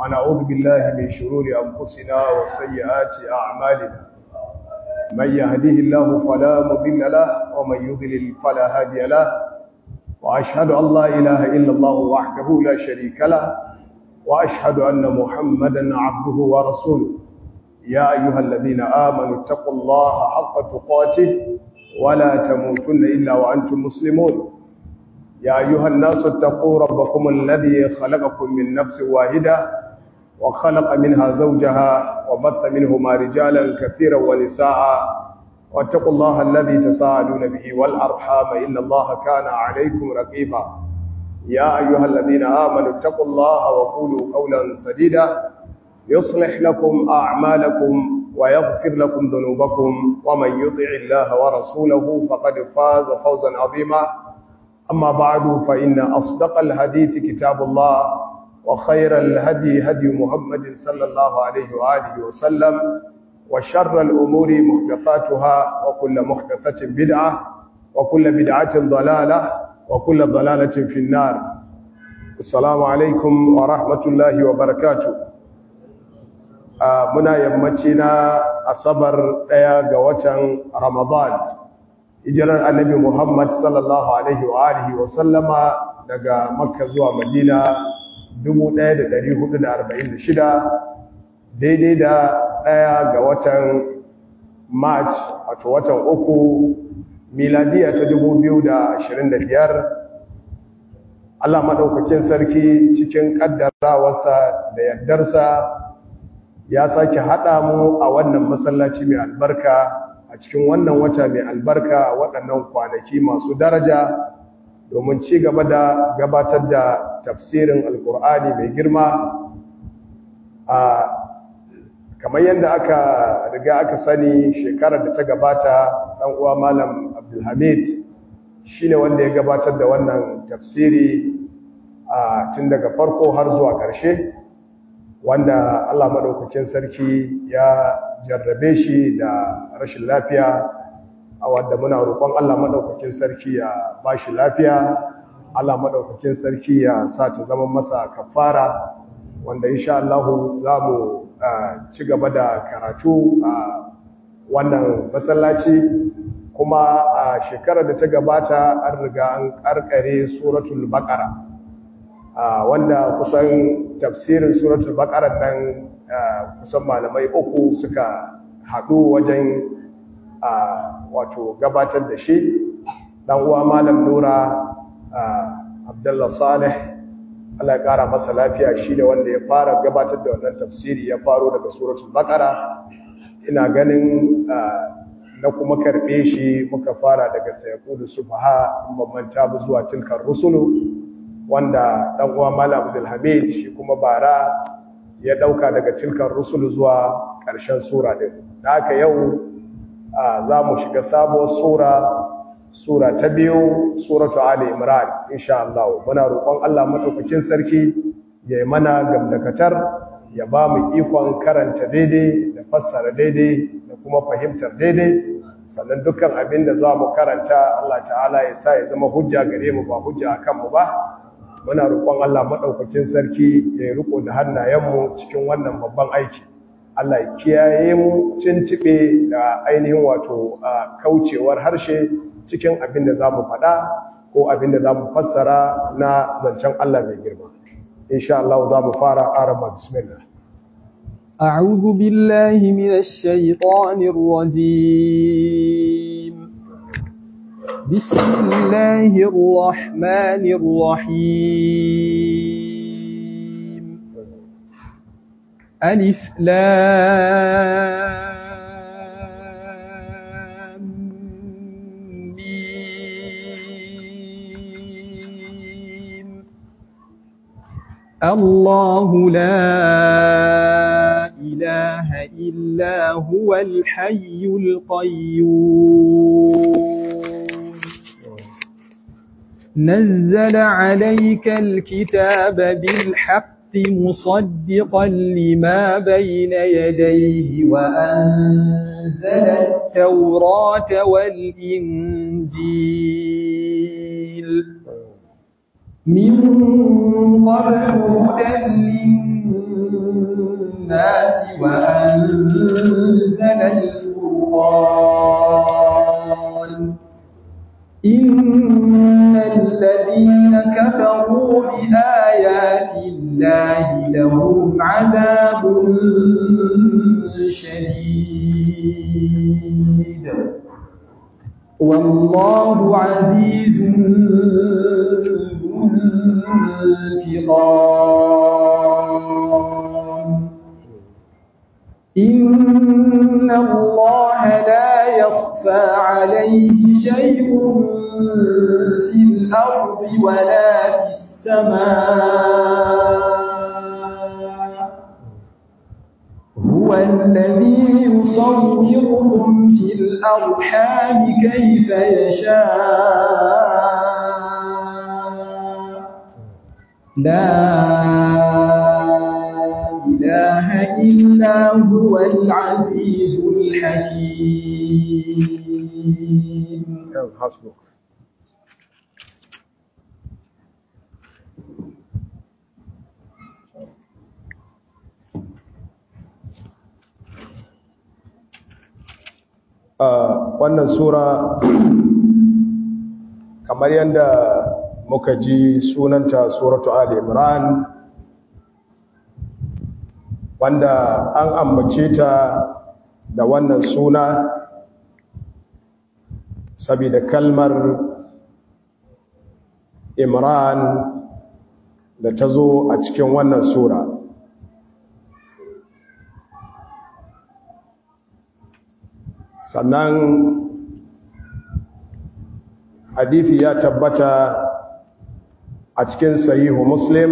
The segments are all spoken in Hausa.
ونعوذ بالله من شرور أنفسنا وسيئات أعمالنا من يهديه الله فلا مضل له ومن يضلل فلا هادي له وأشهد أن لا إله إلا الله وحده لا شريك له وأشهد أن محمدا عبده ورسوله يا أيها الذين آمنوا اتقوا الله حق تقاته ولا تموتن إلا وأنتم مسلمون يا أيها الناس اتقوا ربكم الذي خلقكم من نفس واحدة وخلق منها زوجها وبث منهما رجالا كثيرا ونساء واتقوا الله الذي تساءلون به والأرحام إن الله كان عليكم رقيبا يا أيها الذين آمنوا اتقوا الله وقولوا قولا سديدا يصلح لكم أعمالكم ويغفر لكم ذنوبكم ومن يطع الله ورسوله فقد فاز فوزا عظيما أما بعد فإن أصدق الحديث كتاب الله وخير الهدي هدي محمد صلى الله عليه وآله وسلم وشر الأمور محدثاتها وكل محدثة بدعة وكل بدعة ضلالة وكل ضلالة في النار السلام عليكم ورحمة الله وبركاته muna yammaci na asabar ɗaya ga watan ramadan hijirar annabi muhammad sallallahu alaihi wa alihi wa sallama daga makka zuwa madina 1446 daidai da ɗaya ga watan march wato watan uku miladiya ta 2025 Allah maɗaukakin sarki cikin ƙaddarawarsa da yardarsa ya sake haɗa mu a wannan masallaci mai albarka a cikin wannan wata mai albarka waɗannan kwanaki masu daraja domin ci gaba da gabatar da tafsirin alkur'ani mai girma a kamar yadda aka riga aka sani shekarar da ta gabata ɗan uwa malam abdulhamid shine wanda ya gabatar da wannan tafsiri a tun daga farko har zuwa ƙarshe wanda Allah maɗaukakin sarki ya jarrabe shi da rashin lafiya a wadda muna roƙon Allah maɗaukakin sarki ya ba shi lafiya Allah maɗaukakin sarki ya sa ta zama masa kafara wanda insha Allah za mu ci gaba da karatu a wannan masallaci kuma a shekarar da ta gabata an riga an karkare suratul baqara wanda kusan tafsirin suratul baqara nan kusan malamai uku suka haɗu wajen wato gabatar da shi dan uwa malam nura abdullah salih Allah ya kara masa lafiya shi da wanda ya fara gabatar da wannan tafsiri ya faro daga suratul baqara ina ganin na kuma karbe shi muka fara daga sayaqulu subha manta bu zuwa tilkar rusulu wanda dan uwa Malam Abdul Hamid shi kuma bara ya dauka daga tilkar rusul zuwa ƙarshen sura din da haka yau za mu shiga sabuwar sura sura ta biyu suratu ali imran insha Allah muna roƙon Allah madaukakin sarki ya yi mana gamdakatar ya ba mu ikon karanta daidai da fassara daidai da kuma fahimtar daidai sannan dukkan abin da za mu karanta Allah ta'ala ya sa ya zama hujja gare mu ba hujja akan mu ba muna roƙon Allah maɗaukakin sarki ya yi riko da hannayenmu cikin wannan babban aiki Allah ya kiyaye mu cincibe da ainihin wato kaucewar harshe cikin abin da za mu faɗa ko abin da za mu fassara na zancen Allah mai girma insha Allah za mu fara arama bismillah أعوذ بالله من الشيطان الرجيم بسم الله الرحمن الرحيم ألف لام ميم الله لا إله إلا هو الحي القيوم نزل عليك الكتاب بالحق مصدقا لما بين يديه وأنزل التوراة والإنجيل من قبل هدى الناس وأنزل الفرقان إن الذين كفروا بآيات الله لهم عذاب شديد والله عزيز ذو انتقام إن الله لا يخفى عليه شيء في الأرض ولا في السماء هو الذي يصوركم في الأرحام كيف يشاء لا إله إلا هو العزيز الحكيم حسبك wannan sura kamar yadda muka ji sunanta suratu ali imran wanda an ambace ta da wannan suna saboda kalmar imran da ta zo a cikin wannan sura sannan hadithi ya tabbata a cikin sahihu muslim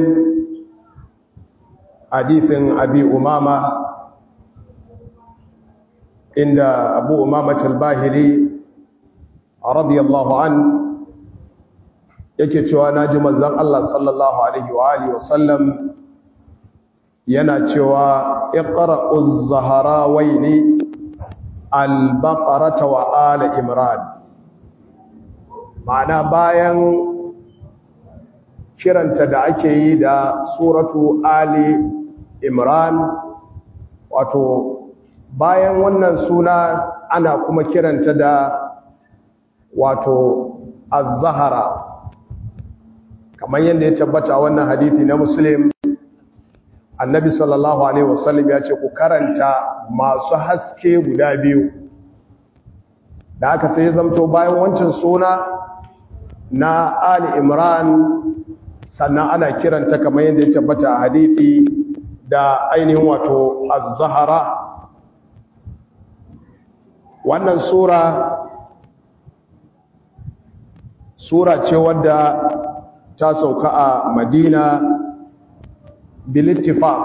hadithin abi umama inda abu umama talbahiri radiyallahu an yake cewa naji manzon Allah sallallahu alaihi wa alihi wasallam yana cewa iqra'uz zaharawaini al-baqarata wa ala imran ma'ana bayan kiranta da ake yi da suratu ali imran wato bayan wannan suna ana kuma kiranta da wato az-zahara kamar yadda ya tabbata wannan hadithi na muslim annabi sallallahu alaihi wasallam ya ce ku karanta masu haske guda biyu da aka sai zamto bayan wancan suna na ali imran sannan ana kiranta kamar yadda ya tabbata a hadithi da ainihin wato az-zahara wannan sura sura ce wadda ta sauka a madina bilittifaq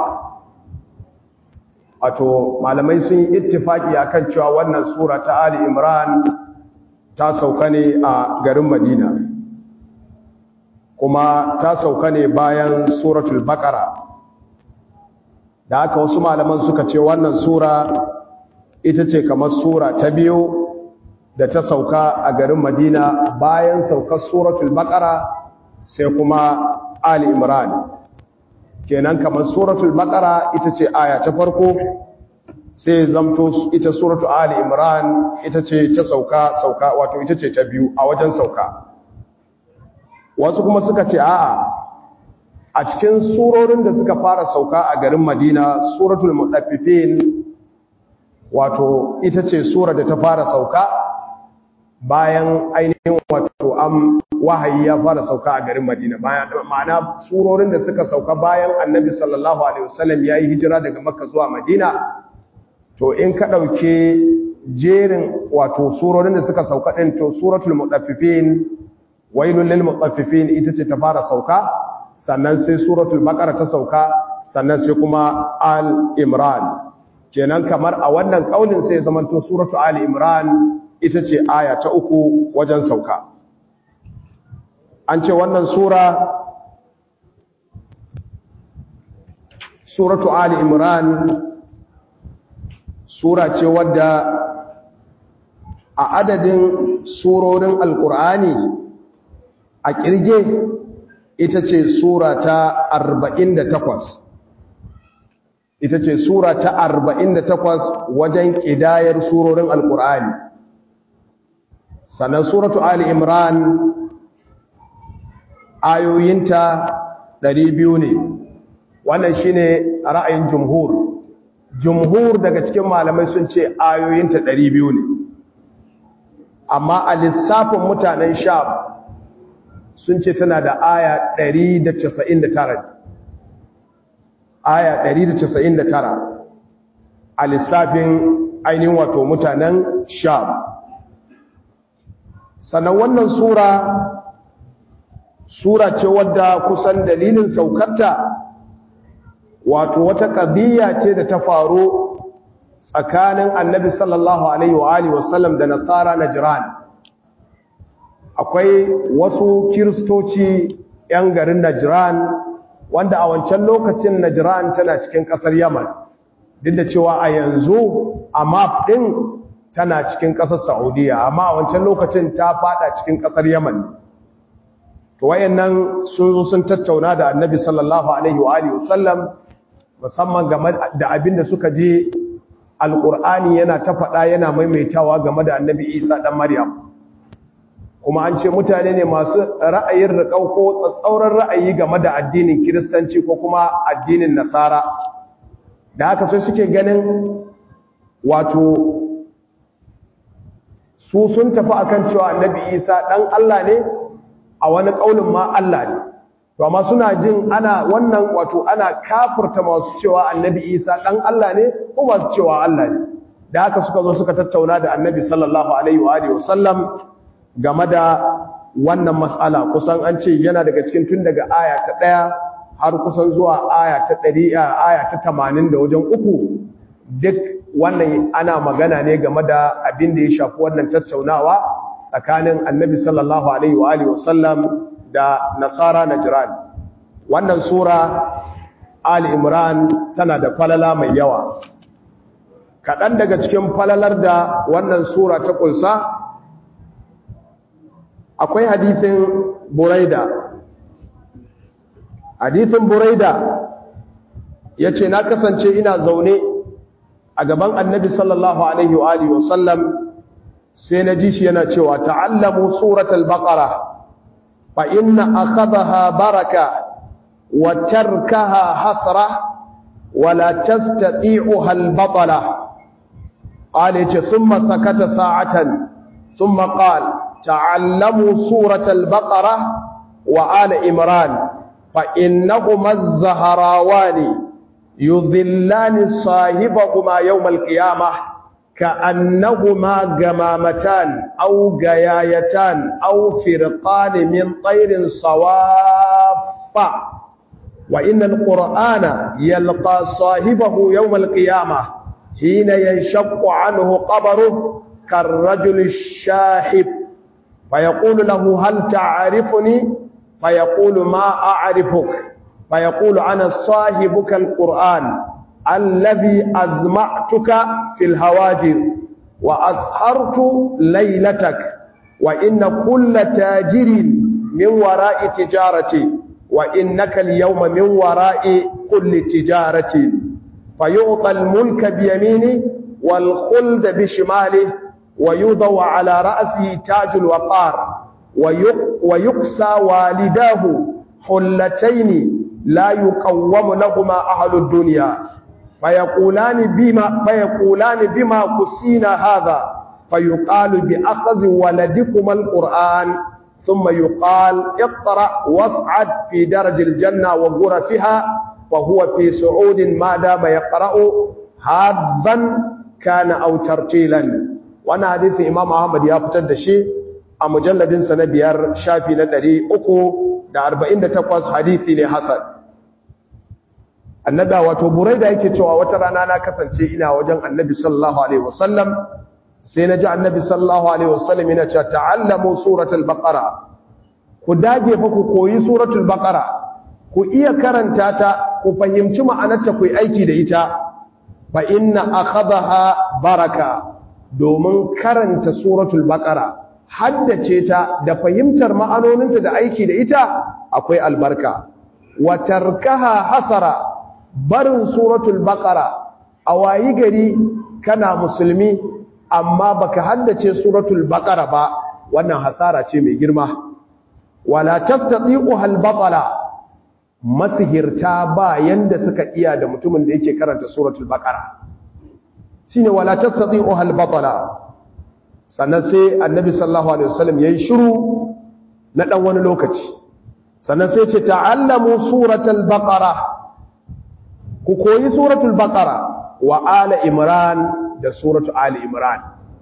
wato malamai sun yi ittifaki akan cewa wannan sura ta ali imran ta sauka ne a garin madina kuma ta sauka ne bayan suratul baqara da haka wasu malaman suka ce wannan sura ita ce kamar sura ta biyu da ta sauka a garin madina bayan saukar suratul baqara sai kuma ali imran kenan kamar suratul baqara ita ce aya ta farko sai zamto ita suratul ali imran ita ce ta sauka sauka wato ita ce ta biyu a wajen sauka wasu kuma suka ce a'a a cikin surorin da suka fara sauka a garin madina suratul mutaffifin wato ita ce sura da ta fara sauka bayan ainihin wato am wahayi ya fara sauka a garin Madina ma'ana surorin da suka sauka bayan Annabi sallallahu alaihi wasallam yayi hijira daga Makka zuwa Madina to in ka dauke jerin wato surorin da suka sauka din to suratul mutaffifin wailul lil mutaffifin ita ce ta fara sauka sannan sai suratul baqara ta sauka sannan sai kuma al imran kenan kamar a wannan kaulin sai zamanto suratul ali imran ita ce aya ta uku wajen sauka an ce wannan sura suratu ali imran sura ce wadda a adadin surorin alkur'ani a kirge ita ce sura ta 48 ita ce sura ta 48 wajen ƙidayar surorin alƙur'ani sannan suratu ali imran ayoyinta 200 ne wannan shine ra'ayin jumhur jumhur daga cikin malamai sun ce ayoyinta 200 ne amma a lissafin mutanen sham sun ce tana da aya 199 aya 199 a lissafin ainihin wato mutanen sham sannan wannan sura sura ce wadda kusan dalilin saukarta wato wata ƙabiya ce da ta faru tsakanin annabi sallallahu alaihi wa alihi wasallam da nasara na jiran akwai wasu kiristoci 'yan garin Najran wanda a wancan lokacin Najran tana cikin ƙasar Yaman duk da cewa a yanzu a map ɗin tana cikin ƙasar Saudiya amma a wancan lokacin ta fada cikin ƙasar Yaman to wayannan sun zo sun tattauna da Annabi sallallahu alaihi wa alihi wasallam musamman game da abin da suka je Alƙur'ani yana ta faɗa yana maimaitawa game da Annabi Isa ɗan Maryam kuma an ce mutane ne masu ra'ayin riƙau ko tsatsauran ra'ayi game da addinin kiristanci ko kuma addinin nasara da haka sai suke ganin wato su sun tafi akan cewa annabi isa ɗan Allah ne a wani ƙaunin ma Allah ne to amma suna jin ana wannan wato ana kafurta masu cewa annabi isa ɗan Allah ne ko masu cewa Allah ne da haka suka zo suka tattauna da annabi sallallahu alaihi wa alihi wasallam game da wannan matsala kusan an ce yana daga cikin tun daga aya ta ɗaya har kusan zuwa aya ta ɗari aya ta tamanin da wajen uku duk wannan ana magana ne game da abin da ya shafi wannan tattaunawa tsakanin annabi sallallahu alaihi wa alihi wasallam da nasara najran wannan sura ali imran tana da falala mai yawa kaɗan daga cikin falalar da wannan sura ta ƙunsa akwai hadithin buraida hadithin buraida ya ce na kasance ina zaune a gaban annabi sallallahu alaihi wa alihi wasallam sai na ji shi yana cewa ta'allamu suratul baqara fa inna akhadha baraka wa tarkaha hasra wa la tastati'uha al-batala qala yace thumma sakata sa'atan thumma qala تعلموا سورة البقرة وآل إمران فإنهما الزهراوان يذلان صاحبهما يوم القيامة كأنهما جمامتان أو جيايتان أو فرقان من طير صوافة وإن القرآن يلقى صاحبه يوم القيامة حين ينشق عنه قبره كالرجل الشاحب فيقول له هل تعرفني فيقول ما أعرفك فيقول أنا صاحبك القرآن الذي أزمعتك في الهواجر وأسهرت ليلتك وإن كل تاجر من وراء تجارتي وإنك اليوم من وراء كل تجارة فيعطى الملك بيمينه والخلد بشماله ويوضع على رأسه تاج الوقار ويكسى والداه حلتين لا يقوم لهما أهل الدنيا فيقولان بما, فيقولان بما كسينا هذا فيقال بأخذ ولدكما القرآن ثم يقال اقرأ واصعد في درج الجنة وغرفها وهو في سعود ما دام يقرأ هذا كان أو ترتيلا وانا حديث إمام أحمد يفتد شيء a mujalladinsa na biyar shafi na ɗari uku da arba'in da takwas hadithi ne hasan annada wato burai da yake cewa wata rana na kasance ina wajen annabi sallallahu alaihi wasallam sai na ji annabi sallallahu alaihi wasallam yana cewa ta'allamu suratul baqara ku dage fa ku koyi suratul baqara ku iya karanta ta ku fahimci ma'anarta ku yi aiki da ita fa inna akhadha baraka domin karanta suratul baqara haddace ta da fahimtar ma'anoninta da aiki da ita akwai albarka wa tarkaha hasara barin suratul baqara a wayi gari kana musulmi amma baka haddace suratul baqara ba wannan hasara ce mai girma wala tastati'u hal batala masihirta ba yanda suka iya da mutumin da yake karanta suratul baqara shine wala tastati'u hal batala sannan sai annabi sallallahu alaihi wasallam yayin shiru na dan wani lokaci sannan sai ce ta'allamu suratul baqara ku koyi suratul baqara wa ala imran da suratul ali imran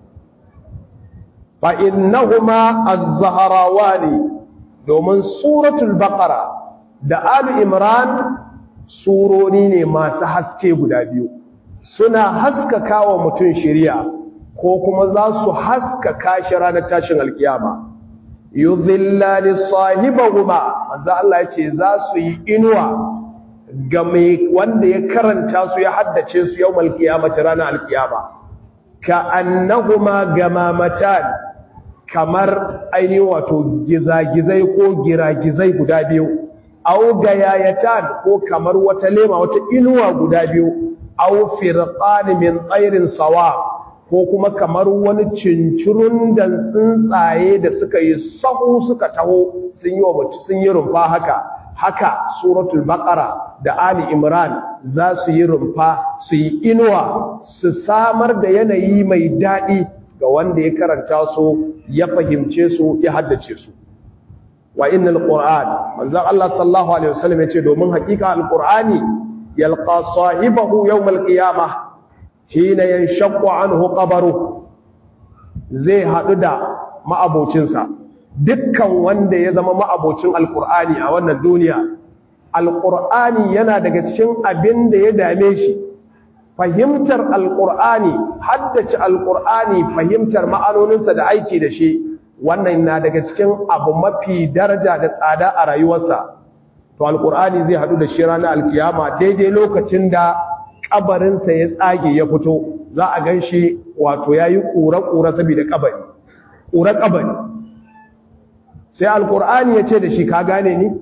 fa innahuma az-zahrawani domin suratul baqara da ali imran suroni ne masu haske guda biyu suna haskaka wa mutum shiriya ko kuma za su haskaka shi ranar tashin alkiyama yuzillani sahibahuma manzo Allah yace za su yi inuwa ga mai wanda ya karanta su ya haddace su yawmal qiyamati ranar alkiyama ka annahuma gamamatan kamar ainihin wato gizagizai ko giragizai guda biyu au gayayatan ko kamar wata lema wata inuwa guda biyu au firqan min tsairin sawa ko kuma kamar wani cincirun da tsuntsaye da suka yi sahu suka taho sun yi wa mutu sun yi rumfa haka haka suratul baqara da ali imran za su yi rumfa su yi inuwa su samar da yanayi mai daɗi ga wanda ya karanta su ya fahimce su ya haddace su wa innal qur'an manzo Allah sallallahu alaihi wasallam yace domin hakika alqur'ani yalqa sahibahu yawm alqiyamah hina yanshaqqu anhu qabru zai hadu da ma'abocinsa dukkan wanda ya zama ma'abocin alqur'ani a wannan duniya alqur'ani yana daga cikin abin da ya dame shi fahimtar alqur'ani haddace alqur'ani fahimtar ma'anoninsa da aiki da shi wannan na daga cikin abu mafi daraja da tsada a rayuwarsa to alqur'ani zai hadu da shi ranar alkiyama daidai lokacin da kabarinsa ya tsage ya fito za a gan shi wato ya yi ƙura-ƙura saboda kabari ƙura kabari sai alƙur'ani ya ce da shi ka gane ni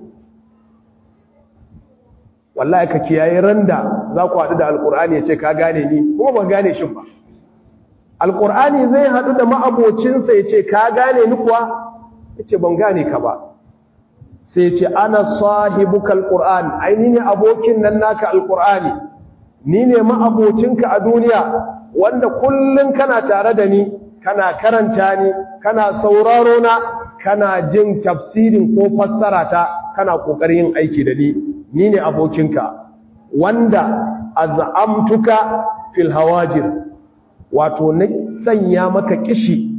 wallahi ka kiyaye randa za ku haɗu da alƙur'ani ya ce ka gane ni kuma ban gane shi ba alƙur'ani zai haɗu da ma'abocinsa ya ce ka gane ni kuwa ya ce ban gane ka ba sai ce ana sahibuka alƙur'ani aini ne abokin nan naka alƙur'ani ni ne ma'abocinka a duniya wanda kullum kana tare da ni kana karanta ni kana sauraro na kana jin tafsirin ko fassara ta kana kokarin yin aiki da ni ni ne abokinka wanda az'amtuka fil hawajir wato na sanya maka kishi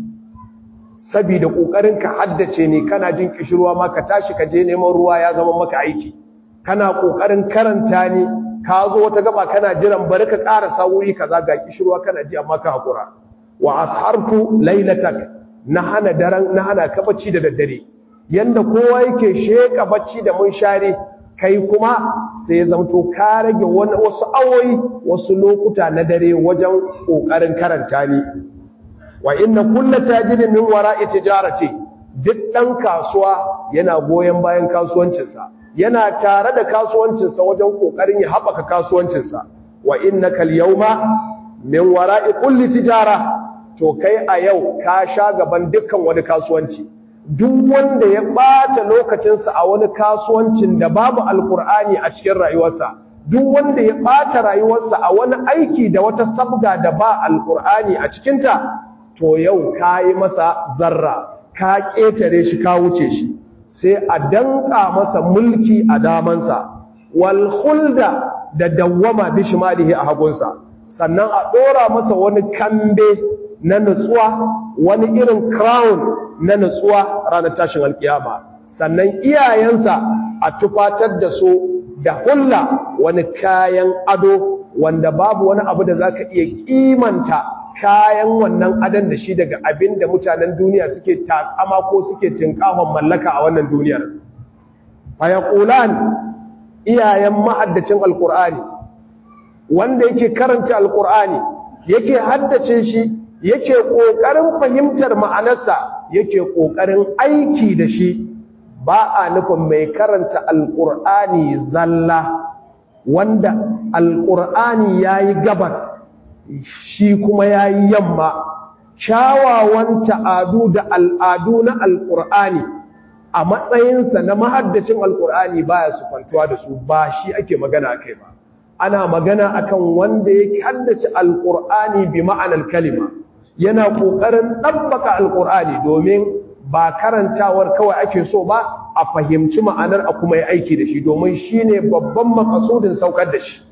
saboda kokarin ka haddace ni kana jin kishirwa ma ka tashi ka je neman ruwa ya zama maka aiki kana kokarin karanta ni ka zo wata gaba kana jiran bari ka ƙara wuri kaza ga kishirwa kana ji amma ka hakura wa ashartu lailatak na hana daren na hana ka bacci da daddare yanda kowa yake sheka bacci da mun share kai kuma sai ya zamto ka rage wani wasu awoyi wasu lokuta na dare wajen kokarin karanta ni wa inna kullu tajirin min wara'i tijarati duk dan kasuwa yana goyen bayan kasuwancinsa yana tare da kasuwancinsa wajen kokarin ya haɓaka kasuwancinsa wa innaka al-yawma min wara'i kulli tijara to kai a yau ka sha gaban dukkan wani kasuwanci duk wanda ya bata lokacinsa a wani kasuwancin da babu alkur'ani a cikin rayuwarsa duk wanda ya bata rayuwarsa a wani aiki da wata sabga da ba alkur'ani a cikinta to yau ka yi masa zarra ka ƙetare shi ka wuce shi sai a danka masa mulki a damansa wal khulda da dawwama bi shimalihi a hagunsa sannan a dora masa wani kambe na nutsuwa wani irin crown na nutsuwa ranar tashin alkiyama sannan iyayensa a tufatar da su da hulla wani kayan ado wanda babu wani abu da zaka iya kimanta kayan wannan adon da shi daga abin da mutanen duniya suke takama ko suke tinkahon mallaka a wannan duniyar fayaqulan iyayen mahaddacin alqur'ani wanda yake karanta alqur'ani yake haddace shi yake kokarin fahimtar ma'anarsa yake kokarin aiki da shi ba a nufin mai karanta alqur'ani zalla wanda alqur'ani yayi gabas shi kuma yayi yamma kyawawan ta'adu da al'adu na alqur'ani a matsayinsa na mahaddacin alqur'ani baya su kwantuwa da su ba shi ake magana kai ba ana magana akan wanda ya haddace alqur'ani bi ma'anar kalima yana kokarin dabbaka alqur'ani domin ba karantawar kawai ake so ba a fahimci ma'anar a kuma yi aiki da shi domin shine babban makasudin saukar da shi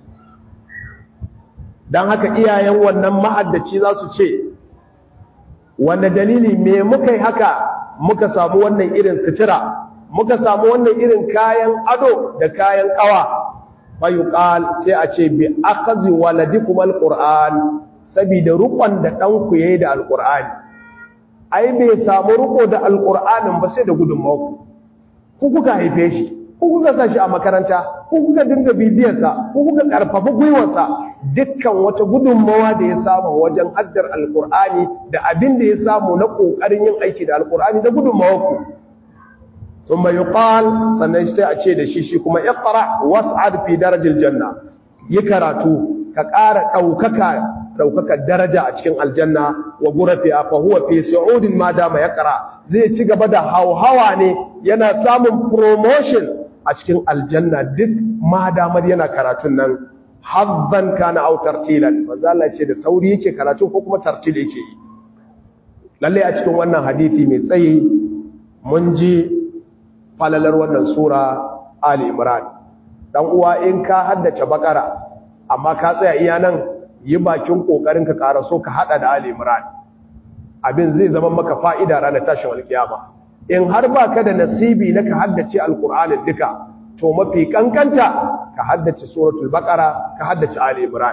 dan haka iyayen wannan mahaddaci za su ce wanda dalili me muka yi haka muka samu wannan irin sutura muka samu wannan irin kayan ado da kayan kawa fayuqal sai a ce bi akhazi waladikum alquran saboda rukun da danku yayi da alqurani ai bai samu ruko da alqur'anin ba sai da gudunmawa ku kuka haife shi ku kuka sa shi a makaranta ku kuka dinga bibiyar sa ku kuka karfafa gwiwar sa dukkan wata gudunmawa da ya samu wajen haddar alqurani da abin da ya samu na kokarin yin aiki da alqurani da gudunmawa ku ثم يقال sannan sai a ce da shi shi kuma iqra was'ad fi darajil janna yi karatu ka ƙara ɗaukaka ɗaukaka daraja a cikin aljanna wa gurafi fa huwa fi su'udin ma dama yaqra zai ci gaba da hauhawa ne yana samun promotion a cikin aljanna duk ma damar yana karatun nan hazzan kana aw tartilan manzo Allah ce da sauri yake karatu ko kuma tartil yake yi lalle a cikin wannan hadisi mai tsayi mun ji falalar wannan sura Ali Imran dan uwa in ka haddace bakara amma ka tsaya iya nan yi bakin kokarin ka karaso ka hada da Ali Imran abin zai zama maka fa'ida ranar tashin alkiyama in har baka da nasibi na ka haddace alqur'anin duka to mafi kankanta ka haddace suratul baqara ka haddace Ali Imran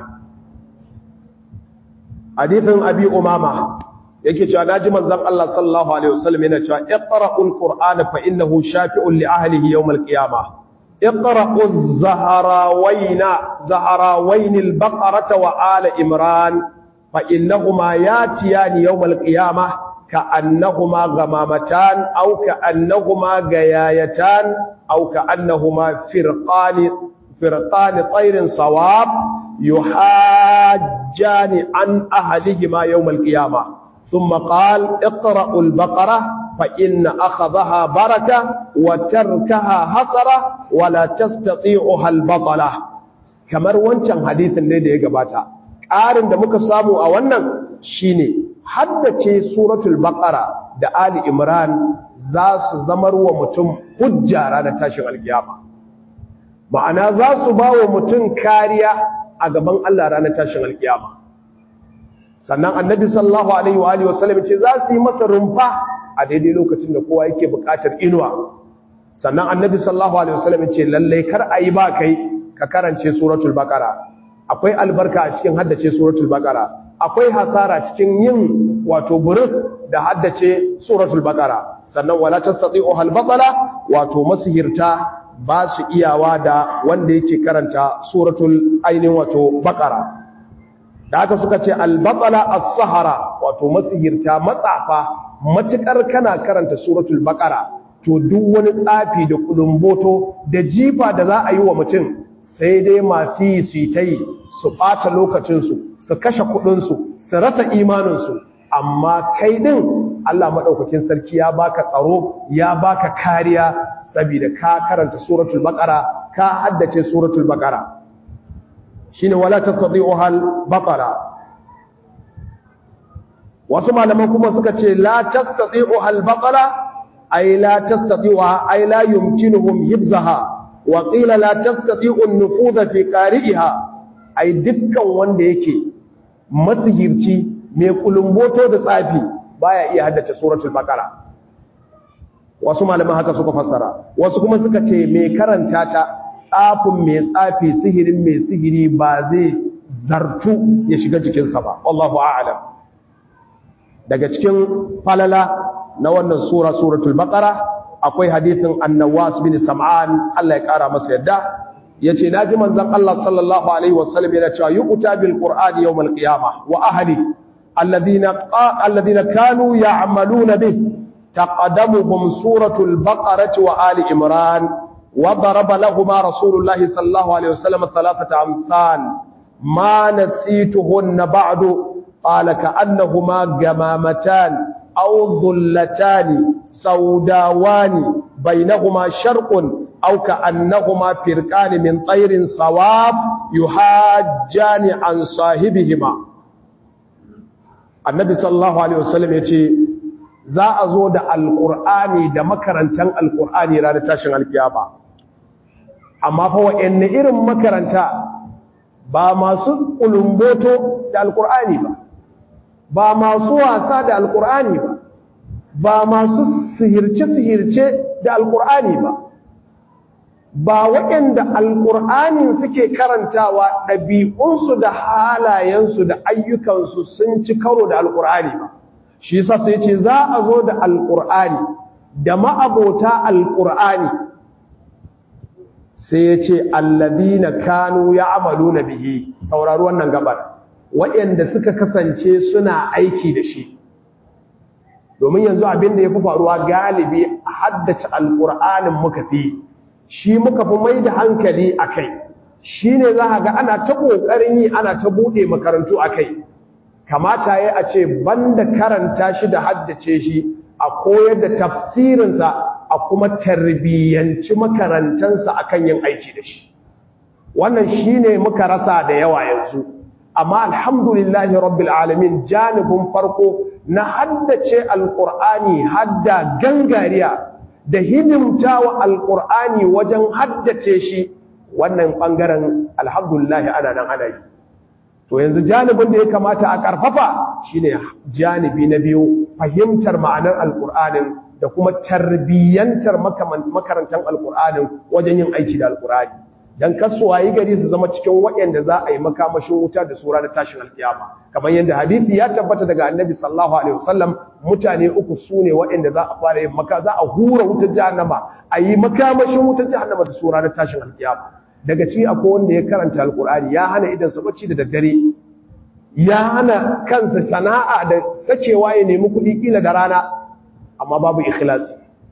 hadithin abi umama yake cewa naji manzon Allah sallallahu alaihi wasallam yana cewa iqra'ul qur'ana fa innahu shafi'un li ahlihi yawm al-qiyamah iqra'uz zaharawayna zaharawaynil baqarata wa ala imran fa innahuma yatiyani yawm al-qiyamah ka'annahuma ghamamatan aw ka'annahuma gayayatan aw ka'annahuma firqani firqani tayrin sawab yuhajjani an ahlihima yawm al-qiyamah ثم قال اقرأوا البقرة فإن أخذها بركة وتركها حسرة ولا تستطيعها البطلة kamar wancan hadisin ne da ya gabata ƙarin da muka samu a wannan shine haddace suratul baqara da ali imran za su zamar wa mutum hujja ranar tashin alkiyama ma'ana za su ba wa mutum kariya a gaban Allah ranar tashin alkiyama sannan annabi sallallahu alaihi wa alihi wasallam ce za su yi masa rumfa a daidai lokacin da kowa yake buƙatar inuwa sannan annabi sallallahu alaihi wasallam ce lalle kar ayi ba kai ka karance suratul baqara akwai albarka a cikin haddace suratul baqara akwai hasara cikin yin wato burus da haddace suratul baqara sannan wala tastati'u hal batala wato masihirta ba su iyawa da wanda yake karanta suratul ainihin wato baqara da aka suka ce albatsala as-sahara wato masihirta matsafa matukar kana karanta suratul baqara to duk wani tsafi da kulumboto da jifa da za a yi wa mutum sai dai masu yi su ta yi su ɓata lokacinsu su kashe kuɗinsu su rasa imaninsu amma kai ɗin Allah maɗaukakin sarki ya baka tsaro ya baka kariya saboda ka karanta suratul baqara ka haddace suratul baqara shine wala tastati'uha al-baqara wasu malaman kuma suka ce la tastati'uha al-baqara ay la tastati'uha ay la yumkinuhum hibzaha wa qila la tastati'u an-nufudha fi qari'iha ay dukkan wanda yake masihirci mai kulumboto da tsafi baya iya haddace suratul baqara wasu malaman haka suka fassara wasu kuma suka ce mai karanta ta tsafin mai tsafi sihirin mai sihiri ba zai zartu ya shiga jikinsa ba wallahu a'lam daga cikin falala na wannan sura suratul baqara akwai hadithin annawas bin sam'an Allah ya kara masa yadda yace naji manzon Allah sallallahu alaihi wasallam yana cewa yuqta bil qur'ani yawm al qiyamah wa ahli alladhina alladhina kanu ya'maluna bih taqaddamuhum suratul baqarah wa ali imran wa daraba lahumu rasulullahi sallallahu alaihi wasallam thalathata amsal ma nasituhunna ba'du qala ka'annahuma gamamatan aw dhullatan sawdawani bainahuma sharqun aw ka'annahuma firqan min tayrin sawab yuhajjani an sahibihima annabi sallallahu alaihi wasallam yace za a zo da alqur'ani da makarantan alqur'ani ranar tashin alkiyama amma fa wa'anne irin makaranta ba masu kulumboto da alqur'ani ba ba masu wasa da alqur'ani ba ba masu sihirce sihirce da alqur'ani ba ba waɗanda alƙur'anin suke karantawa ɗabi'unsu da halayensu da ayyukansu sun ci karo da alƙur'ani ba shi yasa sai ce za a zo da alƙur'ani da ma'abota alƙur'ani sai ya ce allabina kanu ya amalu na bihi saurari wannan gabar waɗanda suka kasance suna aiki da shi domin yanzu abin da ya fi faruwa galibi haddace alƙur'anin muka fi shi muka fi mai da hankali a kai shi ne za a ga ana ta ƙoƙarin yi ana ta buɗe makarantu a kai kamata ya a ce banda karanta shi da haddace shi a koyar da tafsirinsa a kuma tarbiyyanci makarantansa a kan yin aiki da shi wannan shi ne muka rasa da yawa yanzu amma alhamdulillahi rabbil alamin janibin farko na haddace alƙur'ani hadda gangariya da hidimta wa alƙur'ani wajen haddace shi wannan ɓangaren alhamdulillah ana nan ana yi to yanzu janibin da ya kamata a ƙarfafa shine janibi na biyu fahimtar ma'anar alƙur'anin da kuma tarbiyyantar makarantar alƙur'anin wajen yin aiki da alƙur'ani don kasuwa yi gari su zama cikin waɗanda za a yi makamashin wuta da sura da tashin alƙiyama kamar yadda hadithi ya tabbata daga annabi sallallahu alaihi wasallam mutane uku su ne waɗanda za a fara yin maka za a hura wutar jahannama a yi makamashin wutar jahannama da sura da tashin alƙiyama daga ciki akwai wanda ya karanta alƙur'ani ya hana idan sa bacci da daddare ya hana kansa sana'a da sakewa ya nemi kuɗi kila da rana amma babu ikhlasi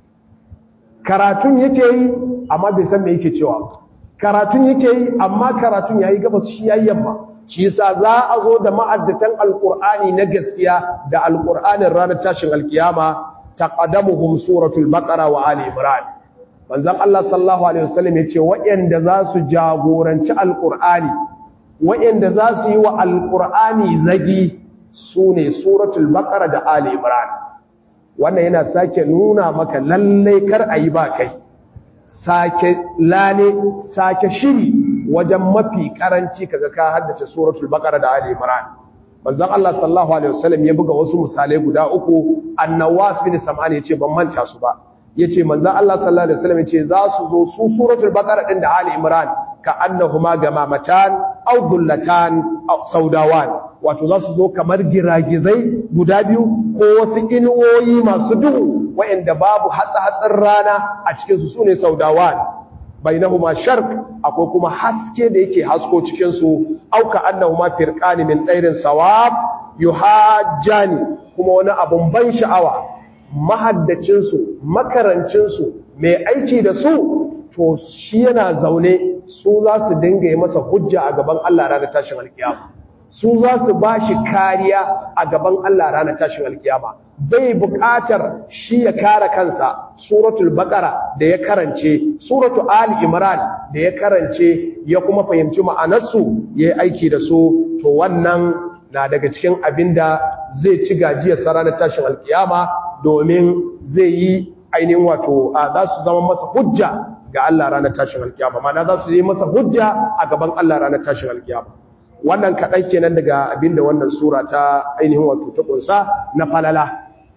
karatun yake yi amma bai san me yake cewa ba karatun yake yi amma karatun yayi gabas shi yayi yamma shi yasa za a zo da ma'addatan alqur'ani na gaskiya da alqur'anin ranar tashin alkiyama taqaddamuhum suratul baqara wa ali imran manzon Allah sallallahu alaihi wasallam yace wayanda za su jagoranci alqur'ani wayanda za su yi wa alqur'ani zagi sune suratul baqara da ali imran wannan yana sake nuna maka lalle kar ayi ba kai sake lale sake shiri wajen mafi karanci kaga ka haddace suratul baqara da ali imran manzon Allah sallallahu alaihi wasallam ya buga wasu misalai guda uku annawas bin sam'an yace ban manta su ba yace manzon Allah sallallahu alaihi wasallam yace za su zo su suratul baqara din da ali imran ka annahuma gamamatan aw dullatan aw saudawan wato za su zo kamar giragizai guda biyu ko wasu inuwoyi masu duhu wa'inda babu hatsa-hatsin rana a cikinsu su ne saudawan bainahuma shark akwai kuma haske da yake hasko cikinsu auka annahuma firqani min ɗairin sawab yuhajjani kuma wani abun ban sha'awa mahaddacinsu makarancinsu mai aiki da su to shi yana zaune su za su dinga yi masa hujja a gaban Allah ranar tashin alkiyama su za su ba shi kariya a gaban Allah ranar tashin alkiyama bai buƙatar shi ya kare kansa suratul baqara da ya karance suratul ali imran da ya karance ya kuma fahimci ma'anarsu yayi aiki da su to wannan na daga cikin abinda zai ci gajiyar sa ranar tashin alkiyama domin zai yi ainihin wato za su zama masa hujja ga Allah ranar tashin alkiyama ma'ana za su yi masa hujja a gaban Allah ranar tashin alkiyama wannan kaɗan kenan daga abinda wannan sura ta ainihin wato ta ƙunsa na falala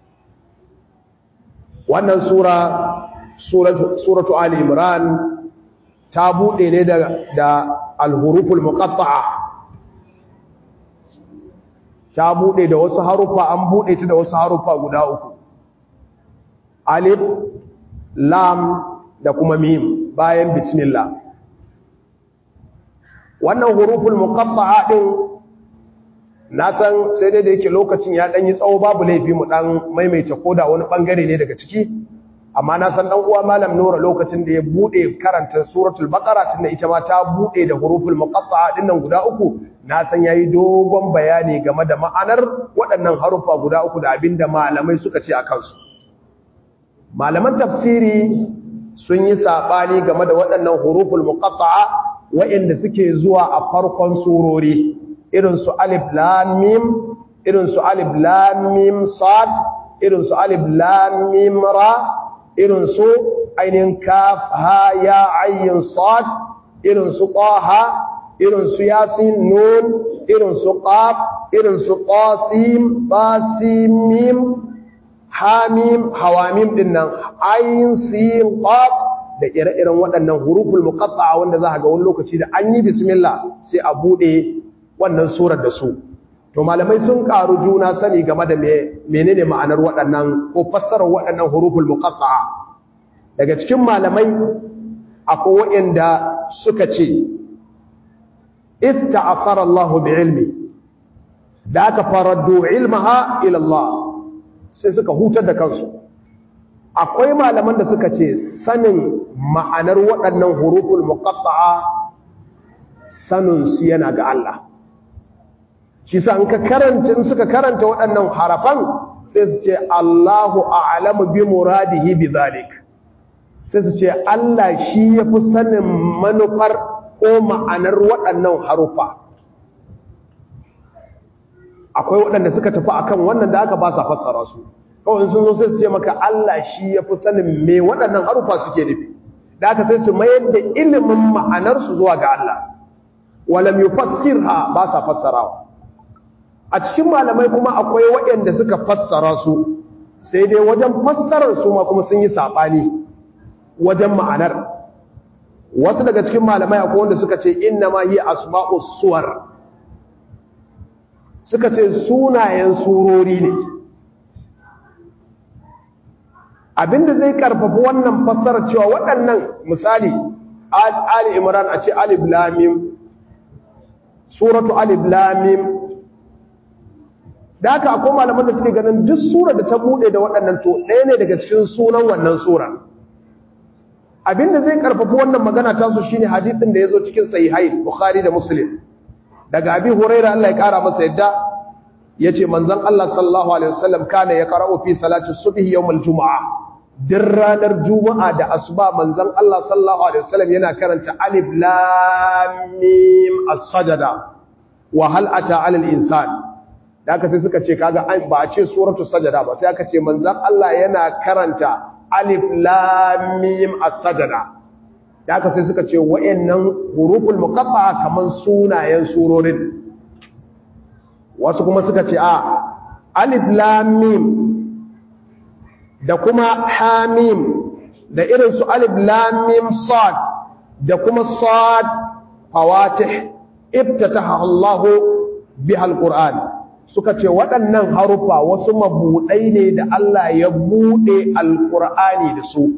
wannan sura suratu ali imran ta buɗe ne da alhuruful muqatta'a ta buɗe da wasu harufa an buɗe ta da wasu harufa guda uku alif lam da kuma mim bayan bismillah wannan huruful muqatta'a din na san sai dai da yake lokacin ya dan yi tsawo babu laifi mu dan maimaita koda wani bangare ne daga ciki amma na san dan uwa malam Nura lokacin da ya bude karanta suratul baqara tunda ita ma ta bude da huruful muqatta'a dinnan guda uku na san yayi dogon bayani game da ma'anar waɗannan harufa guda uku da abinda malamai suka ce akan su malaman tafsiri sun yi sabani game da waɗannan huruful muqatta'a waɗanda suke zuwa a farkon surori irin su alif lam mim irin su alif lam mim sad irin su alif lam mim ra irin su ainihin kaf ha ya ayyin sad irin su taha irin su yasin nun irin su qaf irin su qasim tasim mim hamim hawamim dinnan ayin sin qaf da ire-iren waɗannan huruful muqatta'a wanda za ga wani lokaci da an yi bismillah sai a bude wannan surar da su to malamai sun karu juna sani game da menene ma'anar waɗannan ko fassarar waɗannan huruful muqatta'a daga cikin malamai akwai waɗanda suka ce ista'athara Allah bi ilmi da aka faraddu ilmaha ila Allah sai suka hutar da kansu akwai malaman da suka ce sanin ma'anar waɗannan huruful muqatta'a sanin su yana ga Allah shi sa in ka karanta in suka karanta waɗannan harafan sai su ce Allahu a'lamu bi muradihi bi zalik sai su ce Allah shi yafi sanin manufar ko ma'anar waɗannan harufa akwai waɗanda suka tafi akan wannan da aka ba sa fassara su kawai sun zo sai su ce maka Allah shi yafi sanin me waɗannan harufa suke nufi da aka sai su mayar da ilimin ma'anar su zuwa ga Allah walam yufassirha ba sa fassarawa a cikin malamai kuma akwai waɗanda suka fassara su sai dai wajen fassarar su ma kuma sun yi saɓani wajen ma'anar wasu daga cikin malamai akwai wanda suka ce inna ma yi asma'us suwar suka ce sunayen surori ne abinda zai karfafa wannan fassarar cewa waɗannan misali ali imran a ce alif lamim suratu alif lamim da haka akwai malaman da suke ganin duk sura da ta bude da waɗannan to ɗaya ne daga cikin sunan wannan sura abinda zai karfafa wannan magana ta su shine hadisin da yazo cikin sahihain bukhari da muslim daga abi huraira Allah ya kara masa yadda yace manzon Allah sallallahu alaihi wasallam kana ya qara'u fi salati subhi yawm al-jum'a din ranar juma'a da asuba manzon Allah sallallahu alaihi wasallam yana karanta alif lam mim as-sajda wa hal ata 'ala al-insan da aka sai suka ce kaga ba a ce suratu sajada ba sai aka ce manzon Allah yana karanta alif lam mim as-sajda da aka sai suka ce wayannan huruful muqatta'a kaman sunayen surorin wasu kuma suka ce a alif lam mim da kuma hamim da irin su alif lam mim sad da kuma sad fawatih ibtataha Allah biha al-Qur'an suka ce waɗannan harufa wasu mabuɗai ne da Allah ya buɗe alƙur'ani da su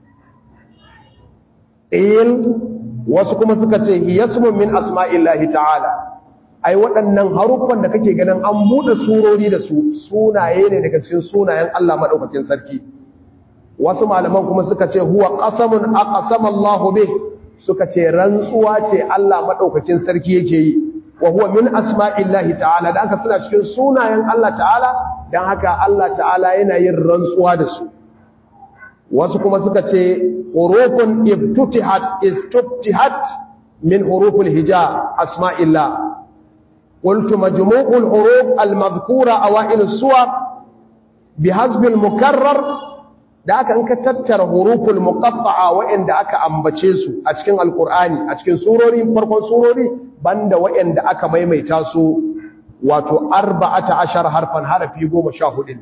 ɗayin wasu kuma suka ce hiyasmun min asma'illahi ta'ala ai waɗannan haruffan da kake ganin an buɗe surori da su sunaye ne daga cikin sunayen Allah maɗaukakin sarki wasu malaman kuma suka ce huwa qasamun aqsama Allahu bih suka ce rantsuwa ce Allah maɗaukakin sarki yake yi wa huwa min asma'illahi ta'ala dan haka suna cikin sunayen Allah ta'ala dan haka Allah ta'ala yana yin rantsuwa da su wasu kuma suka ce hurufun ibtutihat istuftihat min hurufil hija asma'illah qultu majmu'ul huruf al-madhkura awail as-suwar bihasb al-mukarrar da aka in ka tattara huruful muqatta'a wa'anda aka ambace su a cikin alqur'ani a cikin surori farkon surori banda wa'anda aka maimaita su wato 14 harfan harafi 14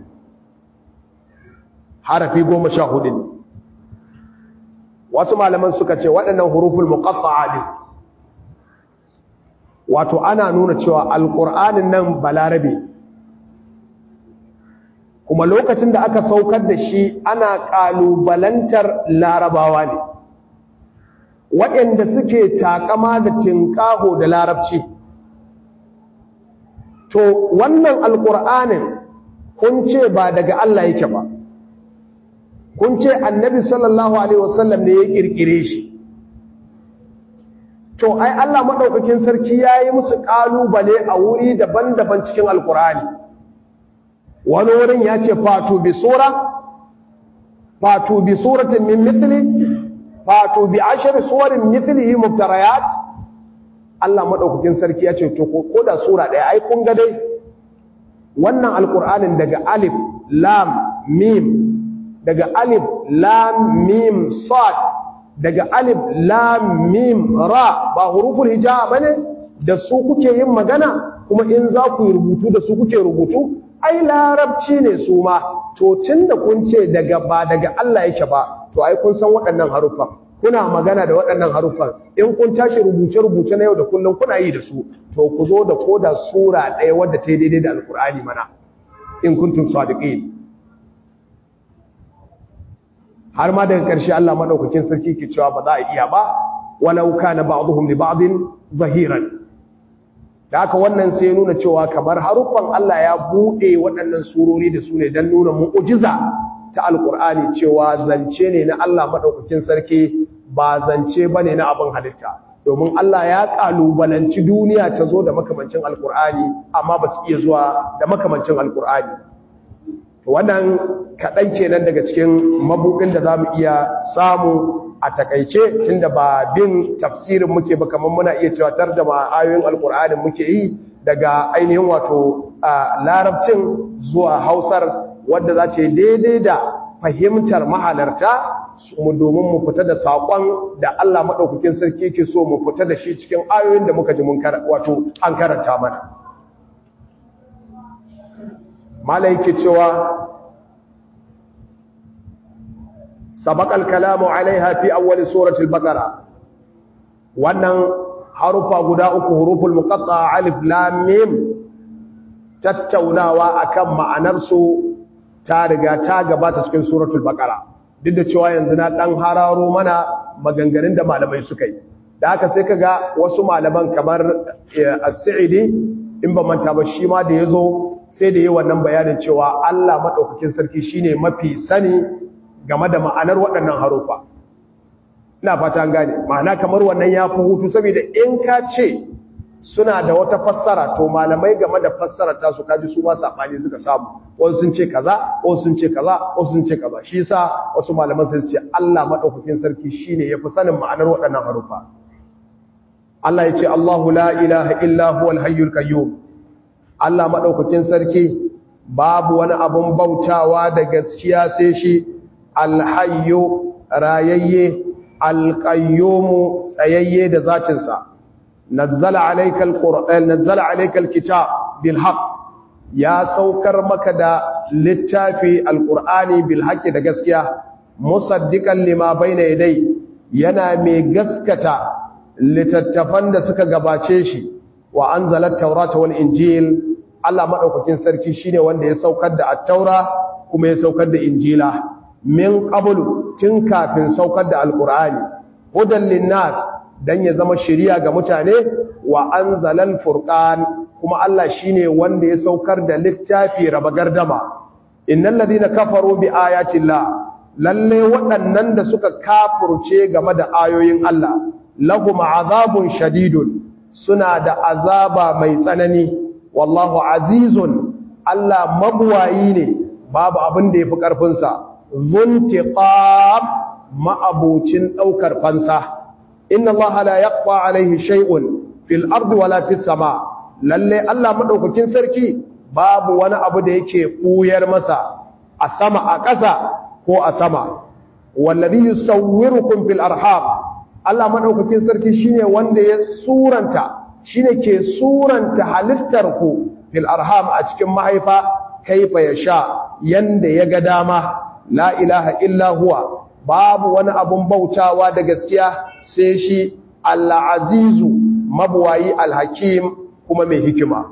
harafi 14 wasu malaman suka ce waɗannan huruful muqatta'a ne wato ana nuna cewa alqur'anin nan balarabe kuma lokacin da aka saukar da shi ana ƙalubalantar larabawa ne waɗanda suke takama da tinƙaho da larabci to wannan alƙur'anin kun ce ba daga Allah yake ba kun ce annabi sallallahu alaihi wasallam ne ya kirkire shi to ai Allah madaukakin sarki yayi musu kalubale a wuri daban-daban cikin alkurani wani wurin ya ce fatu bi sura fatu bi suratin min mithli fatu bi ashri suwarin mithlihi mubtarayat Allah madaukakin sarki ya ce to ko da sura daya ai kun ga dai wannan alkur'anin daga alif lam mim daga alif lam mim sad daga alif lam mim ra ba huruful hijaa bane da su kuke yin magana kuma in za ku yi rubutu da su kuke rubutu ai larabci ne su ma to tunda kun ce daga ba daga Allah yake ba to ai kun san waɗannan haruffan kuna magana da waɗannan haruffan in kun tashi rubuce rubuce na yau da kullum kuna yi da su to ku zo da koda sura ɗaya wadda ta yi daidai da alkur'ani mana in kuntum sadiqin har ma daga ƙarshe Allah madaukakin sarki ke cewa ba za a iya ba walau kana ba'dhum li ba'din zahiran da haka wannan sai ya nuna cewa kamar haruffan Allah ya bude waɗannan surori da su ne don nuna mu'ujiza ta alkur'ani cewa zance ne na Allah madaukakin sarki ba zance bane na abin halitta domin Allah ya kalubalanci duniya ta zo da makamancin alkur'ani amma ba su iya zuwa da makamancin alkur'ani wannan kaɗan kenan daga cikin mabuɗin da za mu iya samu a takaice tunda ba bin tafsirin muke ba kamar muna iya cewa tarjama ayoyin alkur'anin muke yi daga ainihin wato larabcin zuwa hausar wadda za ta yi daidai da fahimtar mahalarta mu domin mu fita da saƙon da Allah maɗaukakin sarki ke so mu fita da shi cikin ayoyin da muka ji mun wato an karanta mana malaiki cewa سبق الكلام عليها في أول سورة البقرة wannan harufa guda uku huruful muqatta alif lam mim tattaunawa akan ma'anar su ta riga ta gabata cikin suratul baqara duk da cewa yanzu na dan hararo mana maganganun da malamai suka yi da haka sai kaga wasu malaman kamar as-sa'idi in ba manta ba shi ma da yazo sai da yi wannan bayanin cewa Allah madaukakin sarki shine mafi sani game da ma'anar waɗannan harufa ina fata gane ma'ana kamar wannan ya fi hutu saboda in ka ce suna da wata fassara to malamai game da fassara ta su kaji su ma sabani suka samu wasu sun ce kaza wasu sun ce kaza wasu sun ce kaza shi yasa wasu malaman sai su ce Allah madaukakin sarki shine yafi sanin ma'anar waɗannan harufa Allah ya ce Allahu la ilaha illa huwal hayyul qayyum Allah madaukakin sarki babu wani abun bautawa da gaskiya sai shi alhayyu rayayye alqayyumu tsayayye da zatinsa nazzala alaykal qur'an nazzala alaykal kitab bil haqq ya saukar maka da littafi alqur'ani bil haqqi da gaskiya musaddiqan lima bayna yadai yana mai gaskata littattafan da suka gabace shi wa anzala at-taurata wal injil Allah madaukakin sarki shine wanda ya saukar da at-taura kuma ya saukar da injila min qablu tun kafin saukar da alqur'ani hudan linnas dan ya zama shiriya ga mutane wa anzalal furqan kuma Allah shine wanda ya saukar da littafi raba gardama innal ladina kafaru bi ayati llah lalle waɗannan da suka kafurce game da ayoyin Allah lahum azabun shadidun suna da azaba mai tsanani wallahu azizun Allah mabuwayi ne babu abin da yafi karfin sa zuntiqam ma'abucin daukar fansa inna allaha la yaqfa alaihi shay'un fil ardi wala fis sama lalle Allah madaukakin sarki babu wani abu da yake kuyar masa a sama a ƙasa ko a sama wallazi yusawwirukum fil arham Allah madaukakin sarki shine wanda ya suranta shine ke suranta halittar ku fil arham a cikin mahaifa kaifa yasha yanda ya ga dama la ilaha illa huwa babu wani abun bautawa da gaskiya sai shi al-azizu mabuwayi al-hakim kuma mai hikima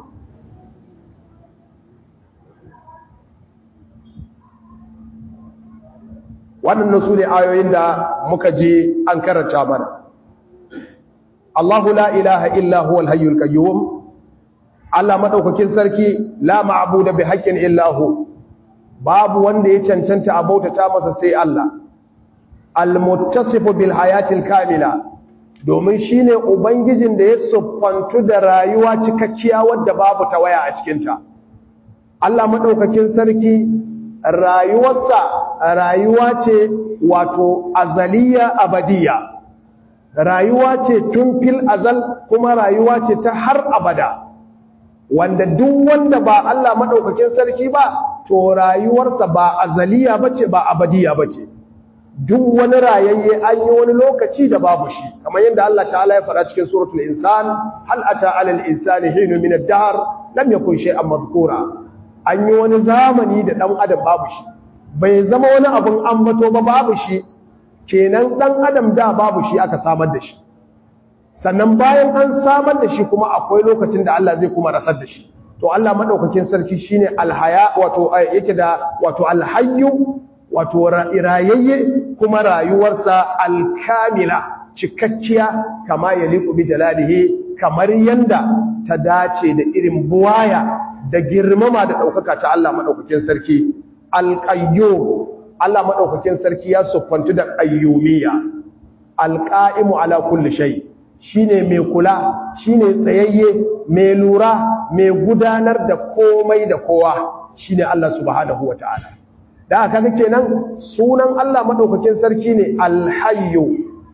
wannan su ne ayoyin da muka je an karanta mana Allahu la ilaha illa huwal hayyul qayyum Allah madaukakin sarki la ma'budu bi haqqin illa hu babu wanda ya cancanta a bautata masa sai Allah al-muttasifu bil hayatil kamila domin shine ubangijin da ya siffantu da rayuwa cikakkiya wadda babu tawaya a cikin ta Allah madaukakin sarki rayuwarsa rayuwa ce wato azaliya abadiya rayuwa ce tun fil azal kuma rayuwa ce ta har abada wanda duk wanda ba Allah madaukakin sarki ba to rayuwarsa ba azaliya bace ba abadiya bace duk wani rayayye an yi wani lokaci da babu shi kamar yadda Allah ta'ala ya fara cikin suratul insan hal ata alal insani hinu min ad-dahr lam yakun shay'an madhkura an yi wani zamani da dan adam babu shi bai zama wani abun ambato ba babu shi kenan dan adam da babu shi aka samar da shi sannan bayan an samar da shi kuma akwai lokacin da Allah zai kuma rasar da shi to Allah madaukakin sarki shine alhaya wato yake da wato alhayyu wato rayayye kuma rayuwarsa alkamila cikakkiya kama yaliqu bi jalalihi kamar yanda ta dace da irin buwaya da girmama da daukaka ta Allah madaukakin sarki alqayyum Allah madaukakin sarki ya suffantu da qayyumiyya alqa'imu ala kulli shay shine mai kula shine tsayayye mai lura mai gudanar da komai da kowa shine Allah subhanahu wataala da aka ga kenan sunan Allah madaukakin sarki ne alhayyu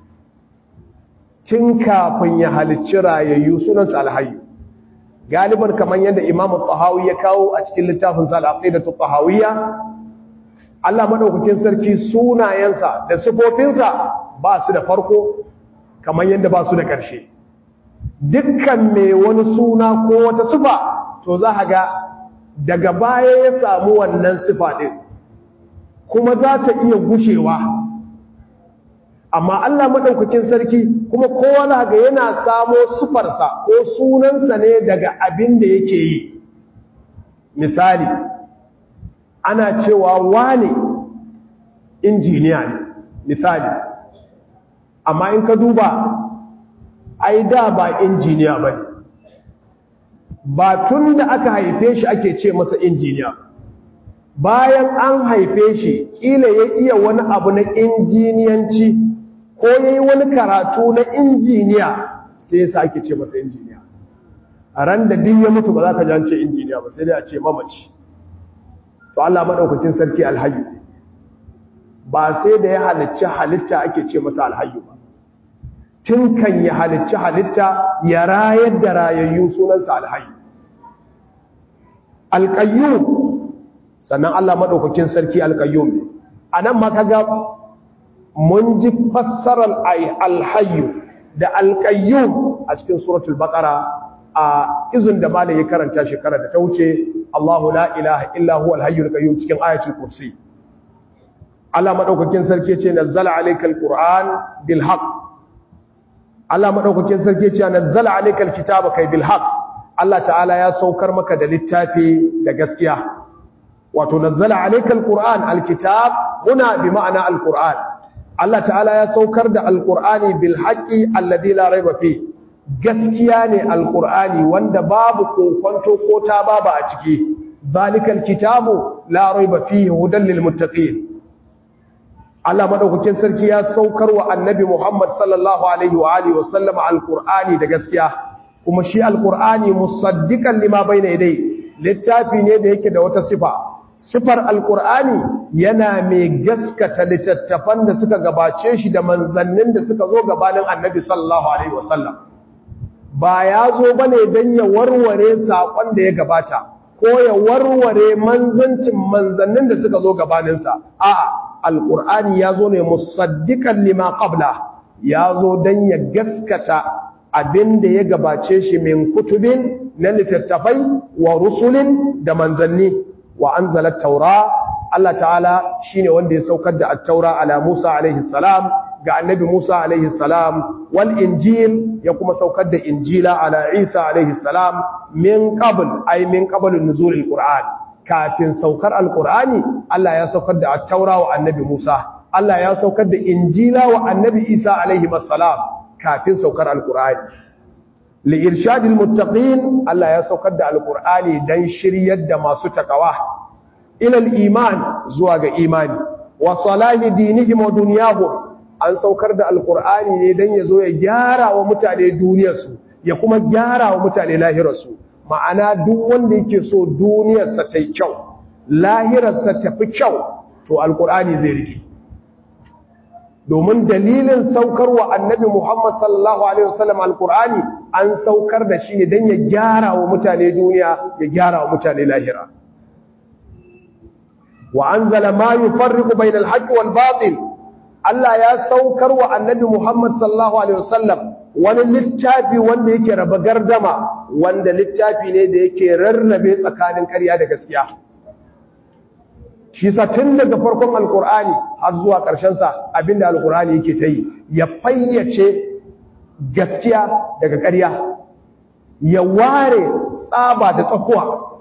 tun kafin ya halicci rayayyu sunansa alhayyu galiban kamar yadda Imam Tahawi ya kawo a cikin littafin sa al-Aqidatu Tahawiyya Allah madaukakin sarki sunayensa da sifofinsa ba su da farko kamar yadda ba su da ƙarshe dukkan mai wani suna ko wata sifa to za ga daga baya ya samu wannan sifa ɗin kuma za ta iya gushewa amma Allah maɗaukakin sarki kuma kowa za ga yana samo sufarsa ko sunansa ne daga abin da yake yi misali ana cewa wane injiniya ne misali amma in ka duba ai da ba injiniya ba ne ba tun da aka haife shi ake ce masa injiniya bayan an haife shi ƙila ya iya wani abu na injiniyanci ko ya yi wani karatu na injiniya sai yasa ake ce masa injiniya a ran da duk ya mutu ba za ka jance injiniya ba sai dai a ce mamaci to Allah maɗaukakin sarki alhayu ba sai da ya halicci halitta ake ce masa alhayu ba tun kan ya halicci halitta ya rayar da rayayyu sunansa alhayu alƙayyum sannan Allah maɗaukakin sarki alƙayyum ne a nan ma kaga mun ji fassarar alhayu da alƙayyum a cikin suratul baƙara a izin da malai ya karanta shekara da ta wuce Allahu la ilaha illa huwa alhayyul qayyum cikin ayatul kursi Allah maɗaukakin sarki ce nazzala alaykal qur'an bil haqq Allah maɗaukakin sarki ce nazzala alaykal kitaba kai bil haqq Allah ta'ala ya saukar maka da littafi da gaskiya wato nazzala alaykal qur'an alkitab huna bi ma'ana alquran Allah ta'ala ya saukar da alqur'ani bil haqqi alladhi la rayba fi gaskiya ne alqur'ani wanda babu kokonto ko ta babu a ciki zalikal kitabu la rayba fihi hudan lil muttaqin Allah madaukakin sarki ya saukar wa annabi Muhammad sallallahu alaihi wa alihi wa sallama alqur'ani da gaskiya kuma shi alqur'ani musaddiqan lima bayna yadayhi littafi ne da yake da wata sifa sifar alqur'ani yana mai gaskata littattafan da suka gabace shi da manzannin da suka zo gabanin annabi sallallahu alaihi wa sallam ba ya zo bane dan ya warware sakon da ya gabata ko ya warware manzancin manzannin da suka zo gabaninsa a'a alƙur'ani ya zo ne musaddiƙan lima ƙabla ya zo don ya gaskata abin da ya gabace shi min kutubin na littattafai wa rusulin da manzanni wa an zalar taura Allah ta'ala shi ne wanda ya saukar da attaura ala Musa alaihi salam ga annabi Musa alaihi salam wal injil ya kuma saukar da injila ala Isa alaihi salam min qabl ay min qabl nuzulil qur'an kafin saukar alkur'ani Allah ya saukar da attaura wa annabi Musa Allah ya saukar da injila wa annabi Isa alaihi wassalam kafin saukar alkur'ani li irshadil muttaqin Allah ya saukar da alkur'ani dan shiryar da masu takawa ila al-iman zuwa ga imani wa salahi dinihim wa dunyahum an saukar da alqur'ani ne dan yazo ya gyara wa mutane duniyarsu ya kuma gyara wa mutane lahirarsu ma'ana duk wanda yake so duniyarsa ta yi kyau lahirarsa ta fi kyau to alqur'ani zai rike domin dalilin saukar wa annabi Muhammad sallallahu Alaihi wasallam al-Qur'ani an saukar da shi ne don ya gyara wa mutane duniya ya gyara wa mutane lahira. Wa an zala ma yi farriku bai da alhaƙi wal batil, Allah ya saukar wa annabi Muhammad sallallahu Alaihi wasallam wani littafi wanda yake raba gardama wanda littafi ne da yake rarrabe tsakanin ƙarya da gaskiya. shi sa tun daga farkon alkur'ani har zuwa ƙarshensa abinda alkur'ani yake ta yi ya fayyace gaskiya daga ƙarya ya ware tsaba da tsakuwa